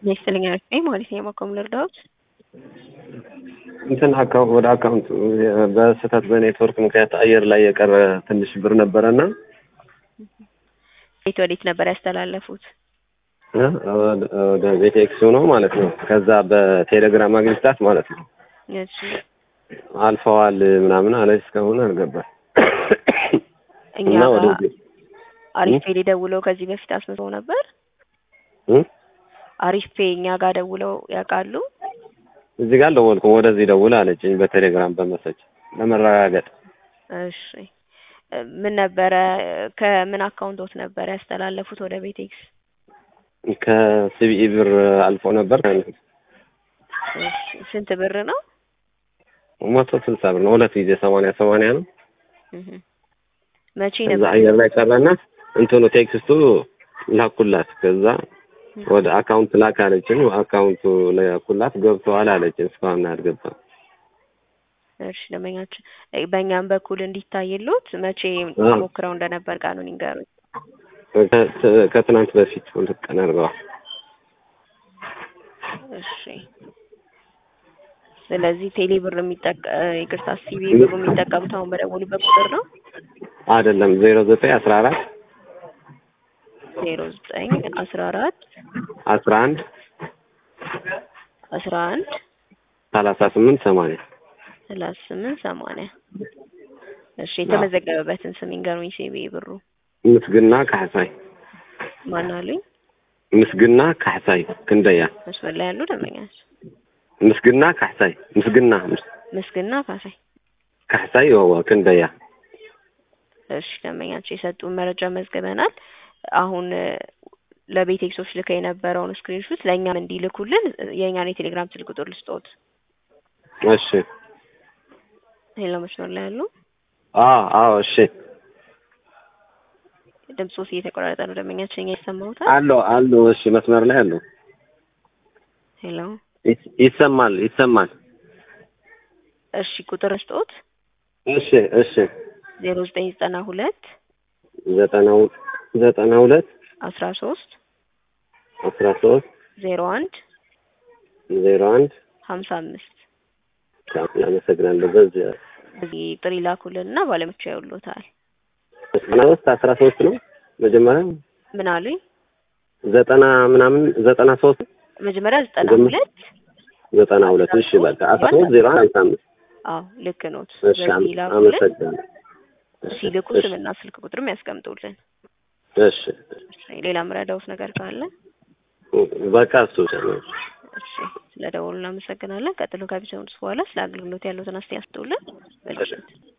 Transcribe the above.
ይስጥልኝ አልኩኝ ማለት ነው። የማቆም ልርዳዎት እንትን አካውንት ወደ አካውንት በስህተት በኔትወርክ ምክንያት አየር ላይ የቀረ ትንሽ ብር ነበረና ቤት ወዴት ነበር ያስተላለፉት? እ ወደ ቤተ ኤክስ ነው ማለት ነው። ከዛ በቴሌግራም አግኝታት ማለት ነው እሺ አልፈዋል ምናምን አለች። እስካሁን አልገባል እኛ እና ወደ ጋር አሪፍ ፔ ደውለው ከዚህ በፊት አስመዝግበው ነበር። እ አሪፍ ፔ እኛ ጋር ደውለው ያውቃሉ? እዚህ ጋር ደወልኩም ወደዚህ ደውል አለችኝ በቴሌግራም በመሰች ለመረጋገጥ እሺ ምን ነበረ ከምን አካውንቶት ነበር ያስተላለፉት ወደ ቤቴክስ? ከሲቢኢ ብር አልፎ ነበር እሺ ስንት ብር ነው? መቶ ስልሳ ብር ነው። ሁለት ጊዜ ሰማንያ ሰማንያ ነው። እህ መቼ ከዛ ነበር? አየር ላይ ቀረና እንትኑ ቴክስቱ ላኩላት። ከዛ ወደ አካውንት ላክ አለችን። አካውንቱ ላኩላት ገብተዋል አለችን። እስካሁን አልገባም። እሺ ደንበኛችን በእኛም በኩል እንዲታይሉት መቼ አ። ሞክረው እንደነበር ቃሉን ይንገሩኝ። ከ- ከትናንት በፊት ሁለት ቀን አድርገዋል። እሺ ስለዚህ ቴሌ ብር የሚጠቀ ይቅርታ ሲቢ ብሩ የሚጠቀሙት አሁን በደወሉበት ቁጥር ነው አይደለም ዜሮ ዘጠኝ አስራ አራት ዜሮ ዘጠኝ አስራ አራት አስራ አንድ አስራ አንድ ሰላሳ ስምንት ሰማንያ ሰላሳ ስምንት ሰማንያ እሺ የተመዘገበበትን ስም ይንገሩኝ። ሲቢ ብሩ ምስግና ካሕሳይ ማን አሉኝ? ምስግና ካሕሳይ ክንደያ መስመር ላይ ያሉ ደንበኛች ምስግና ካሕሳይ ምስግና ምስግና ካሳይ ካሕሳይ ወዋ ክንደያ እሺ ደንበኛቸው የሰጡን መረጃ መዝግበናል። አሁን እ፣ ለቤቴክሶች ልከ የነበረውን ስክሪንሹት ለእኛም እንዲልኩልን እ፣ የእኛን የቴሌግራም ስልክ ቁጥር ልስጦት። እሺ ሄሎ መስመር ላይ ያሉ አዎ አዎ እሺ ድምፆስ እየተቆራረጠ ነው። ደንበኛችን እኛ ይሰማውታል? አለው አለው እሺ መስመር ላይ አለው ሄሎ ይስ- ይሰማል ይሰማል እሺ ቁጥር ስጦት እሺ እሺ ዜሮ ዘጠኝ ዘጠና ሁለት ዘጠና ሁ- ዘጠና ሁለት አስራ ሶስት አስራ ሶስት ዜሮ አንድ ዜሮ አንድ ሀምሳ አምስት አመሰግናለሁ በዚህ በዚህ ጥሪ ላኩልን እና ባለምቻ ያውሎታል። ዘጠና ሶስት አስራ ሶስት ነው መጀመሪያ ምን አሉኝ? ዘጠና ምናምን ዘጠና ሶስት መጀመሪያ ዘጠና መጀመ- ሁለት ዘጠና ሁለት እሺ በቃ አስራ ሶስት ዜሮ አንድ ሀምሳ አምስት አዎ ልክ ኖት። እሺ በዚህ አመ- ላኩልን። አመሰግናለሁ ሲልኩ እሺ ስምና ስልክ ቁጥርም ያስቀምጡልን። እሺ ሌላ ምረዳውት ነገር ካለ በቃ እሱ ብቻ ነው እሺ ስለ ደወሉ እናመሰግናለን። ቀጥሎ ከቢሰሙት በኋላ ስለ አገልግሎት ያሉትን አስተያየት ስጡልን። መልካም ምሽት።